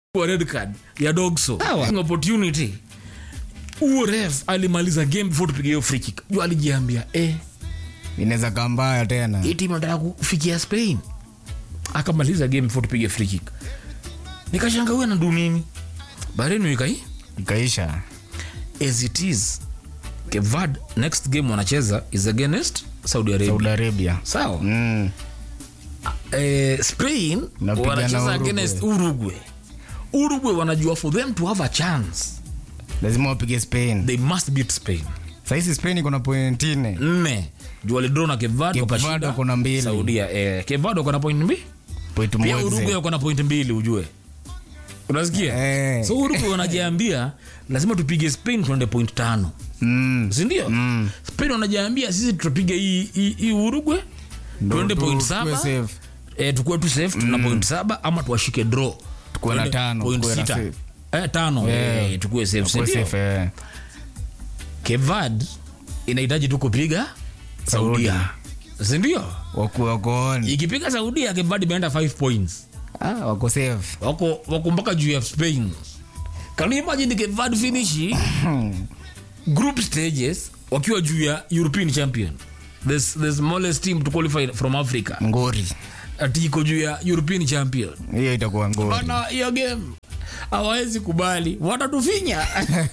wa red card ya dogso Sawa. opportunity huo ref alimaliza game before tupige hiyo free kick juu alijiambia eh, inaweza kaa mbaya tena hii timu nataka kufikia spain akamaliza game before tupige free kick nikashanga huyu anadu nini barenu ikai ikaisha as it is kevad next game wanacheza is against saudi arabia saudi arabia sawa mm. eh, spain Napigana wanacheza Uruguay. against uruguay uruguay wanajua for them to have a chance lazima wapige spain they must beat spain sahizi spain iko na point nne nne juu walidro na kevad Cape wakashinda Verde wako na mbili. saudia eh, kevad wako na point mbili point pia moja. uruguay wako na point mbili ujue unasikia Eh. so uruguay wanajiambia lazima tupige spain tuende point tano Mm. sindio Mm. spain wanajiambia sisi tutapiga hii hii- hii uruguay Ndo tuende tu- point tuwe saba safe. eh, tukuwe tu safe tuna point saba ama tuwashike draw Tukuwe na Tuende tano, point tukuwe na sita safe. eh, tano Eh. eh, tukuwe safe Tukuwe sindio safe, eh. kevad inahitaji tu kupiga saudia sindio Wako- wako on. ikipiga saudia kevad imeenda 5 points Ah, wako safe wako wako mpaka juu ya spain can you imagine kevad finish group stages wakiwa juu ya european champion the, the smallest team to qualify from africa ngori ati iko juu ya european champion hiyo itakuwa ngori bana hiyo game hawawezi kubali watatufinya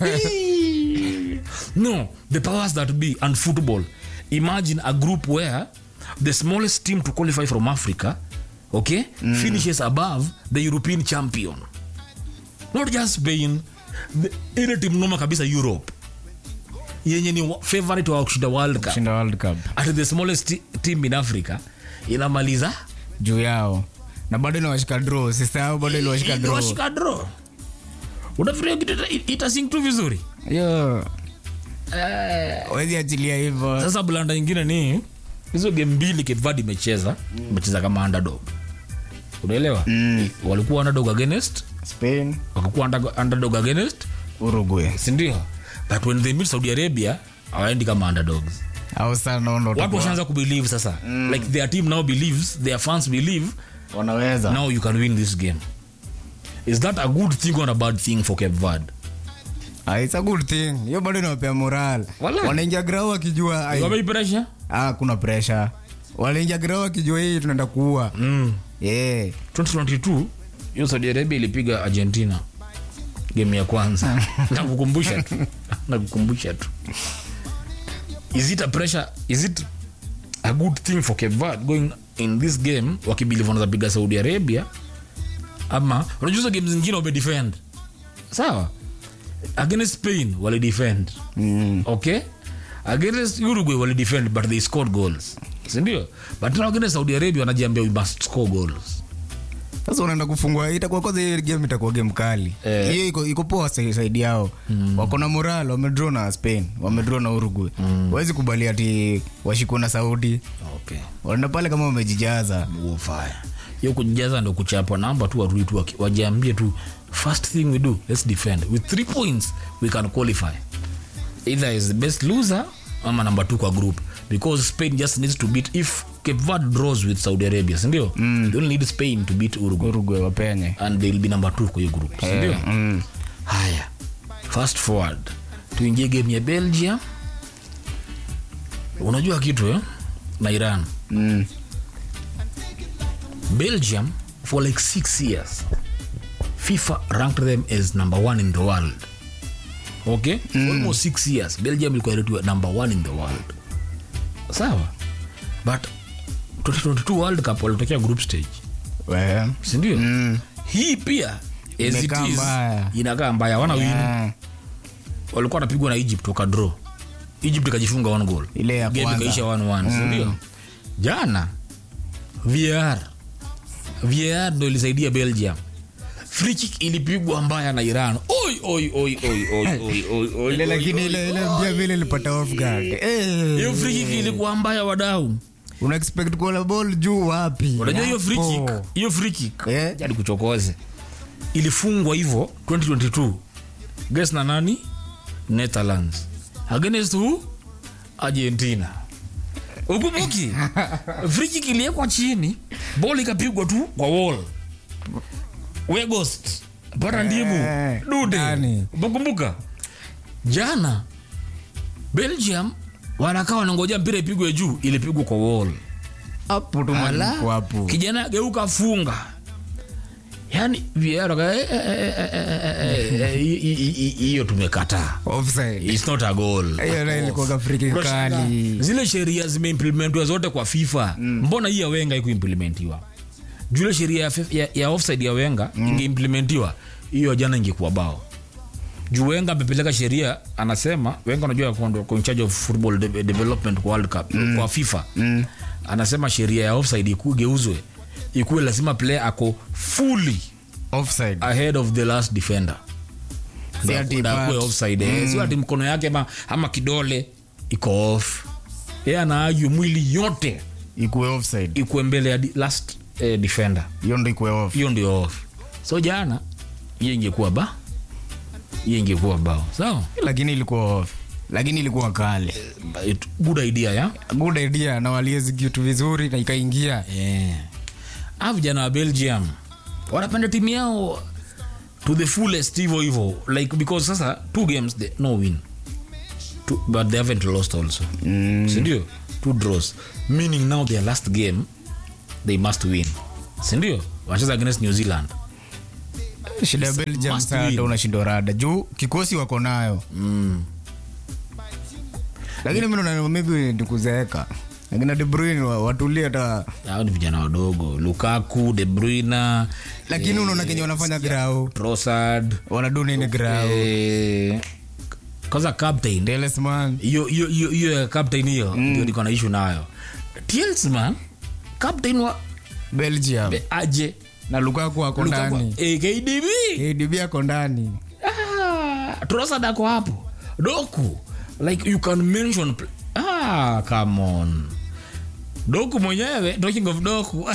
no the powers that be and football imagine a group where the smallest team to qualify from africa okay finishes above the european champion not just spain the, ile timu noma kabisa europe yenye ni wa- favorite wa kushinda world cup shinda world cup at the smallest ti- team in africa inamaliza juu yao na bado inawashika draw sisahau bado iliwashika draw washika draw unafikiria kitu ita- itasink tu vizuri hiyo wezi achilia hivyo sasa blanda ingine ni hizo game mbili kevad imecheza imecheza kama underdog unaelewa Mm. walikuwa underdog against spain wakakuwa under- underdog against uruguay sindio but when they meet saudi arabia hawaendi kama underdogs au sana naona watu watakuwa- washaanza kubelieve sasa like their team now believes their fans believe wanaweza now you can win this game is that a good thing or a bad thing for cape verde Ah, it's a good thing hiyo bado inawapea moral Wala. wanaingia grau wakijua ai, wamei pressure ah, kuna pressure wanaingia grau wakijua hii tunaenda kuua mm. yeah. 2022 hiyo saudi arabia ilipiga argentina game ya kwanza nakukumbusha tu nakukumbusha tu is it a pressure is it a good thing for Cape Verde going in this game wakibilivu wanaweza piga saudi arabia ama unajua hizo game zingine wamedefend sawa against spain walidefend mm. okay against uruguay walidefend but they scored goals sindio but now against saudi arabia wanajiambia we must score goals sasa unaenda kufungua itakuwa kwanza hiyo game itakuwa game kali Eh. hiyo iko, iko poa sa- saidi yao wako na moral wamedraw na spain wamedraw na uruguay wawezi kubali ati washikwa na saudi okay wanaenda pale kama wamejijaza ufaya hiyo kujaza ndo kuchapa namba tu warudi tu waki- wajiambie tu first thing we do let's defend with three points we can qualify either is the best loser ama number two kwa group because spain just needs to beat if cape verde draws with saudi arabia sindio mm. they only need spain to beat uruguay uruguay wapenye and they'll be number two kwa hiyo group sindio Eh, mm. haya fast forward tuingie game ya belgium unajua kitu eh? na iran Mm. belgium for like six years fifa ranked them as number one in the world okay for almost six years belgium ilikuwa rated number one in the world sawa but 2022 world cup walitokea group stage We. sindio Mm. hii pia as it Imekaa is, mbaya. inakaa mbaya wana win Yeah. walikuwa wanapigwa na egypt wakadraw egypt ikajifunga one goal Ile ya Game kwanza. ikaisha 1-1, si ndio jana var var ndo ilisaidia belgium free kick ilipigwa mbaya na iran oi oi oi oi oi oi oi oi ile oi, lakini oi, ile oi. ile mbia vile ilipata off guard Eh. hiyo free kick ilikuwa mbaya wadau una expect kuona ball juu wapi unajua hiyo free Hapo. kick hiyo free kick Eh. jadi kuchokoze ilifungwa hivyo 2022 guess na nani netherlands against who argentina ukumbuki free kick iliekwa chini ball ikapigwa tu kwa wall we ghost pata ndimu Eh, dude ndani. umekumbuka jana belgium wanakaa wanangoja mpira ipigwe juu ilipigwa kwa wall hapo tu Ala, malipo hapo kijana geuka funga yani VAR waka- eh, eh, eh, eh, eh, eh, eh, hi- hi- hi- hi- hiyo tumekataa offside It's not a goal. hiyo nayo ilikuwa free kick Unashangaa, kali zile sheria zimeimplementiwa zote kwa fifa mbona hii ya wenga ikuimplementiwa jule sheria ya, F- ya, ya offside ya wenga ingeimplementiwa hiyo jana ingekuwa bao juu wenga amepeleka sheria anasema wenga unajua ako ndo- ako in charge of football de development kwa world cup kwa fifa anasema sheria ya offside ikugeuzwe ikuwe lazima player ako fully offside ahead of the last defender Si ati Ndio akuwe part. offside eh. sio ati mkono yake ama, ama kidole iko off yeye anaaju mwili yote ikuwe offside ikuwe mbele ya di- last eh, defender hiyo ndo ikuwe off hiyo ndio off so jana hiyo ingekuwa ba hiyo ingekuwa bao sawa lakini ilikuwa off lakini ilikuwa kali It- good idea ya good idea na waliexecute vizuri na ikaingia yeah. a vijana wa belgium wanapenda timu yao to the fullest hivo hivo like because sasa two games they, no win two, but they haven't lost also mm. sindio two draws meaning now their last game they must win sindio wanacheza against new zealand shida ya belgium must sasa win. ndo unashindwa rada juu kikosi wako nayo mm. lakini mi naona maybe ni kuzeeka lakini De Bruyne wa- watulie hata hao ni vijana wadogo lukaku de bruyne lakini unaona kenye wanafanya grau trossard wanadu nini grau eh, kwanza captain Delesman hiyo hiyo hiyo hiyo ya captain hiyo ndio niko na issue nayo Tielemans captain wa belgium be- aje na lukaku ako Lukaku- ndani eh, KDB adb ako ndani ah, Trossard ako hapo doku like you can mention pl- ah come on doku mwenyewe talking of doku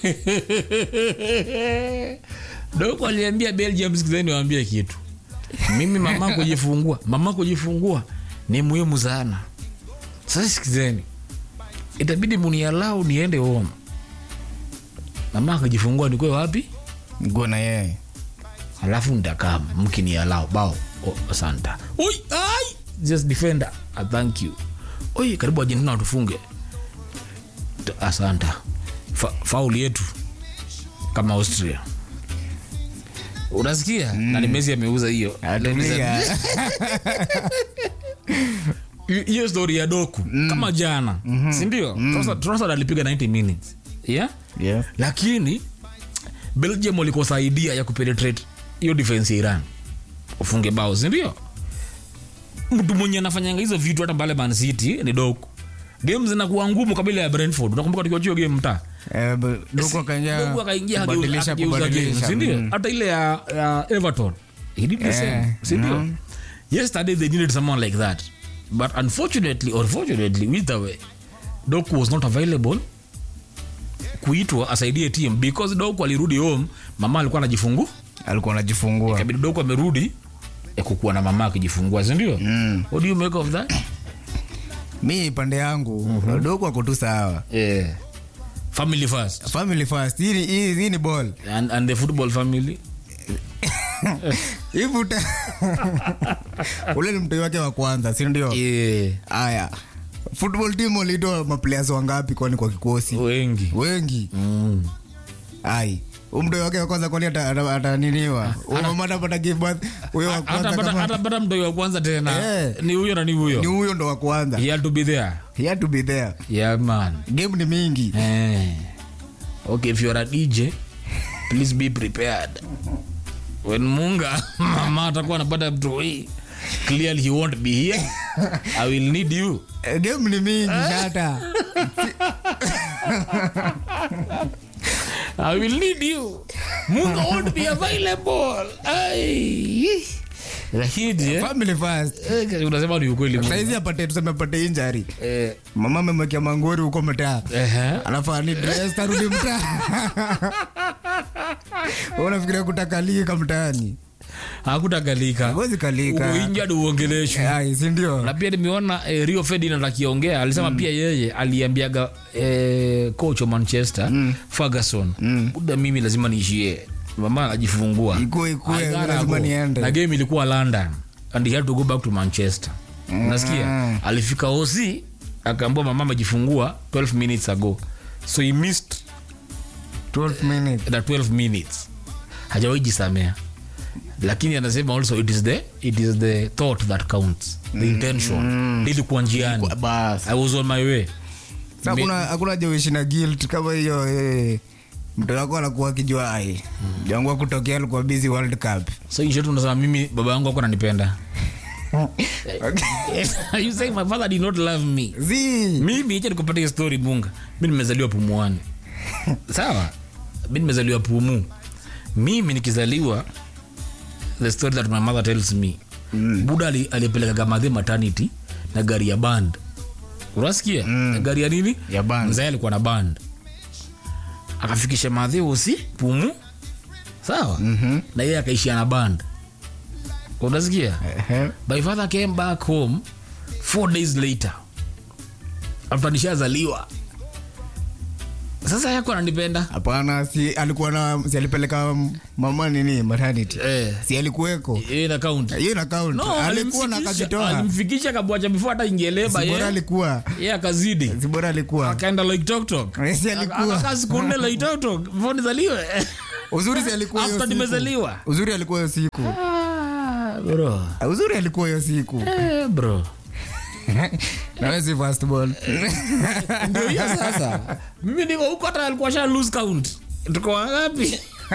doku aliambia belgium sikizeni waambie kitu mimi mama kujifungua mama kujifungua ni muhimu sana sasa sikizeni itabidi munialau niende home mama akajifungua nikwe wapi nikuwa na yeye alafu nitakaa mkinialau bao oh, asanta oi ai just defender ah, thank you oi karibu argentina watufunge T- asanta Fa, fauli yetu kama austria unasikia mm. na ni mesi ameuza hiyo atulia Hi- hiyo story ya doku mm. kama jana mm-hmm. sindio mm. Trossard alipiga 90 minutes yeah? yeah. lakini belgium walikosa idea ya kupenetrate hiyo defense ya iran ufunge bao sindio mtu mwenye anafanyanga hizo vitu hata mbale man city ni doku game zinakuwa ngumu kabila ya brentford unakumbuka tukiwachio game mtaa Eh, b- Doku akaingia Doku akaingia kubadilisha, akageuza game kubadilisha. sindio Mm. hata ile ya, ya everton he did the Eh, same sindio mm. yesterday they needed someone like that but unfortunately or fortunately either way doku was not available kuitwa asaidie team because doku alirudi home mama alikuwa anajifungu alikuwa anajifungua kabidi doku amerudi ya kukuwa na mama akijifungua sindio Mm. what do you make of that mi pande yangu dogo ako tu sawa yeah. family first family first hii ni- hii hii ni ball and, and the football family hivuta ule ni mtoi wake wa kwanza si ndio yeah. haya football team walitoa maplayers wangapi kwani kwa kikosi wengi wengi mm. ai umtoi wake wa kwanza kwani ata- ata- ataniniwa umama atapata gibath huyo wa kwanza hatapata kama- hatapata mtoi wa kwanza tena Eh. ni huyo na ni ni huyo huyo ndo wa kwanza he had to be there he had to be there yeah man game ni mingi eh. okay if you're a dj please be prepared when munga mama atakuwa anapata mtoi clearly he won't be here i will need you Eh, game ni mingi shata i will need you munga won't be available Ai. lakini eh, family first eh, unasema ni ukweli Munga. saizi apate tuseme apate injari eh, mama amemwekea mangori huko mtaa ehe. alafu ani dress tarudi mtaa unafikiria kutakalika mtaani hakutakalika Huwezi kalika. uko injad uongeleshwe ai sindio na pia nimeona eh, rio ferdinand akiongea alisema pia yeye aliambiaga eh, coach wa manchester ferguson buda mimi lazima niishie mama anajifungua Ikue, ikue, I gotta lazima go. niende. na game ilikuwa london and he had to go back to manchester unasikia alifika oc akaambua mama amejifungua 12 minutes ago so he missed 12 minutes the 12 minutes hajawahi jisamea lakini anasema also it is the, it is the thought that counts the intention ilikuwa njiani bas i was on my way Sasa hakuna hakuna jewishi na guilt kama hiyo eh, mtu wako anakuwa akijua ai jangu kutokea alikuwa busy world cup so in short unasema mimi baba yangu ako ananipenda you say my father did not love me zi mimi icha nikupatia story bunga mi nimezaliwa pumuani sawa mi nimezaliwa pumu mimi nikizaliwa the story that my mother tells me mm. buda ali- alipelekaga madhe maternity na gari ya band unasikia mm. gari ya nini Ya band. mzae alikuwa na band akafikisha madhe usi pumu sawa mm-hmm. na yeye akaishia na band unasikia Ehe. my father came back home four days later after nishazaliwa sasa yako ananipenda hapana si alikuwa na si alipeleka mama nini maternity eh, si alikuweko hiyo ina count hiyo na count no, alikuwa na alimfikisha- akajitoa alimfikisha kabwacha before hata ingeleba si bora ye alikuwa ye akazidi si bora alikuwa akaenda like tok tok si alikuwa akakaa siku nne like tok tok before nizaliwe uzuri si alikuwa hiyo after siku. nimezaliwa uzuri alikuwa hiyo siku Ah, bro uzuri alikuwa hiyo siku Eh, bro nawe si first ball ndio hiyo sasa mimi niko huko hata alikuwa sha lose count tuko wangapi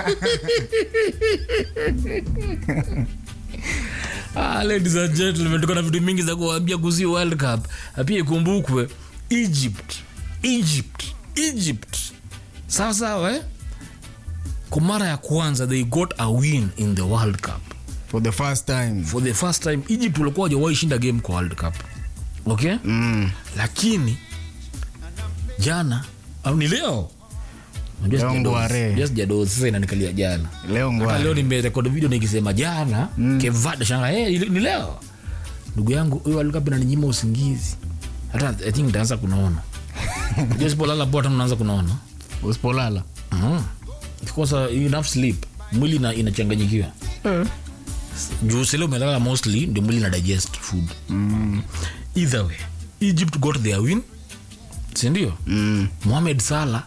Ah, ladies and gentlemen tuko na vitu mingi za kuambia kuhusu world cup Na pia ikumbukwe egypt egypt egypt sawa sawa eh? kwa mara ya kwanza they got a win in the world cup for the first time for the first time egypt walikuwa wajawahi shinda game kwa world cup okay mm. lakini jana au ni leo Unajua Leo sijadozi. ngware. Unajua sijadozi, sasa inanikalia jana leo hata ngwa leo nimerekodi video nikisema jana mm. kevada shanga hey, ni leo ndugu yangu huyo alikuwa naninyima usingizi hata i think nitaanza kunaona Unajua sipolala poa tena unaanza kunaona usipolala Mhm. Kikosa enough sleep mwili ina- inachanganyikiwa juu sile umelala mostly ndio mwili ina digest food mm. either way egypt got their win sindio Mm. mohamed salah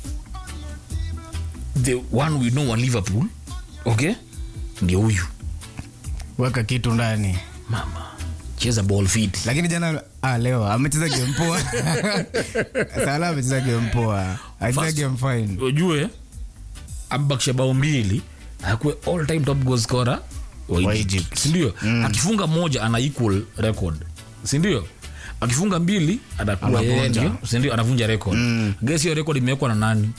the one we know wa liverpool okay ndio huyu weka kitu ndani mama cheza ball fit lakini jana ah, leo amecheza game poa sala amecheza game poa acheza First- game fine ujue ambakisha bao mbili akuwe all time top goal scorer wa Wa Egypt. Egypt. sindio akifunga moja ana equal record sindio akifunga mbili atakuwa yeye Anavunja. ndio sindio anavunja record Mm. gesi hiyo record imewekwa na nani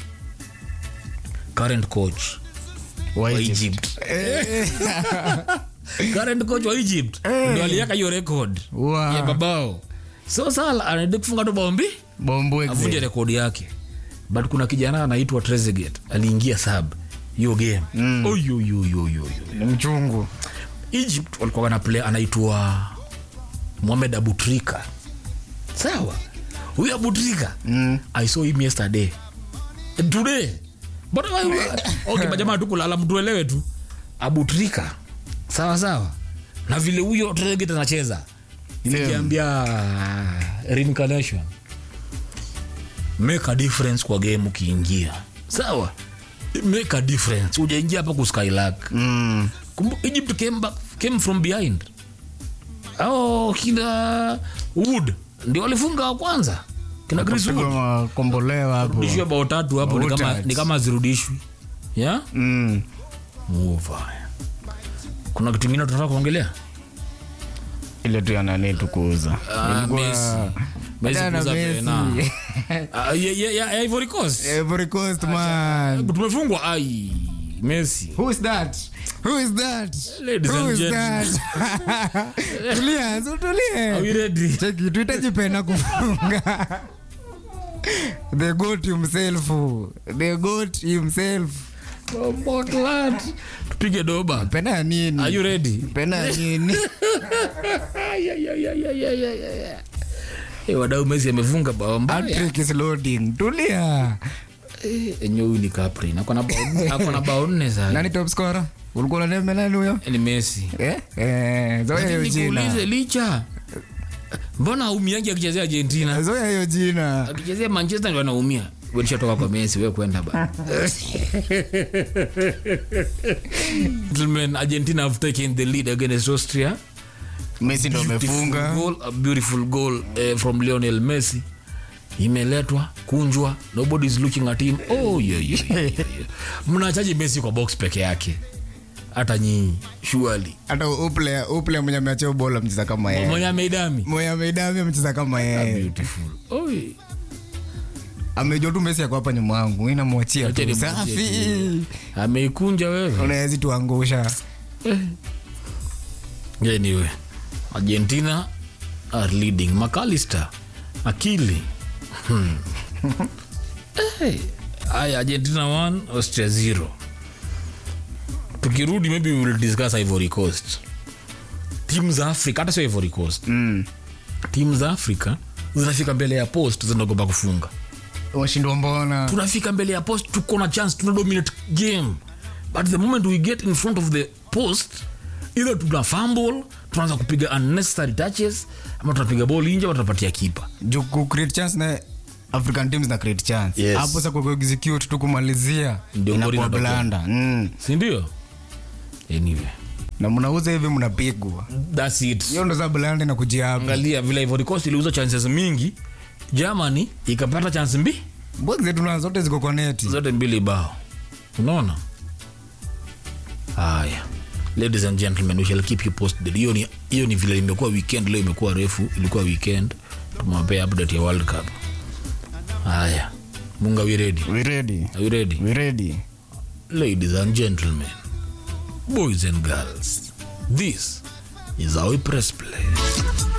current coach wa wa Egypt. egypt Eh, current coach wa egypt ndio aliweka hiyo record Wow. ya babao so sala anaenda kufunga tu bao mbili bombo avunje exe. rekodi yake but kuna kijana anaitwa trezeget aliingia sub hiyo game Mm. Oy, oy, oy, oy, oy, oy. ni mchungu egypt walikuwa wana play anaitwa mohamed abutrika sawa huyu abutrika Mm. i saw him yesterday today but okay majamaa tu kulala mtuelewe tu abutrika sawa sawa na vile huyo trezeget anacheza nimekiambia reincarnation make a difference kwa game ukiingia sawa make a difference ujaingia hapa kuskylak Mm. Kumbu- egypt came, back, came from behind oh, kina wood ndio walifunga wa kwanza kina Chris Kapigwa Wood. makombolewa hapo rudishwe bao tatu hapo ni kama, Woodard. ni kama zirudishwi yeah? Mm. Mova. kuna kitu ingine tunataka kuongelea ile tu yanani tukuuza Ah, Messi. Messi kuuza pena. Ah, yeah, yeah, yeah, Ivory Coast. Ivory Coast man tumefungwa ai messi Who is that? Who is that? Ladies Who and is gentlemen. that? Tulia, so tulie. Are we ready? Cheki, tuitajipenda kufunga. The goat himself. The goat himself. tupige doba Penda ya nini? are you ready Penda ya nini? Ay, ay, ay, ay, ay, ay, ay, ay. Eh, wadau messi amefunga bao mbaya Hat-trick is loading. Tulia. eh, enyewe huyu ni Capri akona bao akona bao nne sasa nani top scorer ulikuwa unaneme nani huyo ni Messi eh eh zoea hiyo nikuulize jina licha mbona aumiangi akichezea Argentina zoea hiyo jina akichezea Manchester ndio anaumia wewe toka kwa Messi wewe kwenda ba Gentlemen, Argentina have taken the lead against Austria Messi ndo Beautiful amefunga goal, a beautiful goal eh, from Lionel Messi imeletwa kunjwa nobody is looking at him oh, yeah, yeah, yeah, yeah. mnachaji Messi kwa box peke yake hata nyinyi surely hata uple uple mwenye ameachia bola mcheza kama yeye mwenye ameidami mwenye ameidami amecheza kama yeye beautiful Oi. amejua tu Messi ako hapa nyuma yangu mimi namwachia Acha tu nimwachie safi ameikunja wewe unawezi tuangusha anyway argentina are leading macalister akili Hmm. hey. aya argentina 1 austria 0 tukirudi maybe we will discuss ivory coast timu za africa hata sio ivory coast mm. timu za africa zinafika mbele ya post zinaogopa kufunga washindwa mbona tunafika mbele ya post tuko na chance tuna dominate game but the moment we get in front of the post either tuna fumble tunaanza kupiga unnecessary touches ama tunapiga ball nje ama tunapatia kipa juu ku create chance na african teams na create chance Yes. hapo sasa kwa kuexecute tu kumalizia Ndio ngori inakuwa inatokea. blanda mm. sindio anyway na mnauza hivi mnapigwa thats it hiyo ndo za blanda na kujia hapa angalia vile ivory coast iliuza chances mingi germany ikapata chance mbi box zetu na zote ziko kwa neti zote mbili bao unaona haya ladies and gentlemen we shall keep you posted hiyo ni, hiyo ni vile imekuwa weekend leo imekuwa refu ilikuwa weekend tumewapea update ya world cup haya munga we ready we ready are we ready we ready ladies and gentlemen boys and girls this is our press play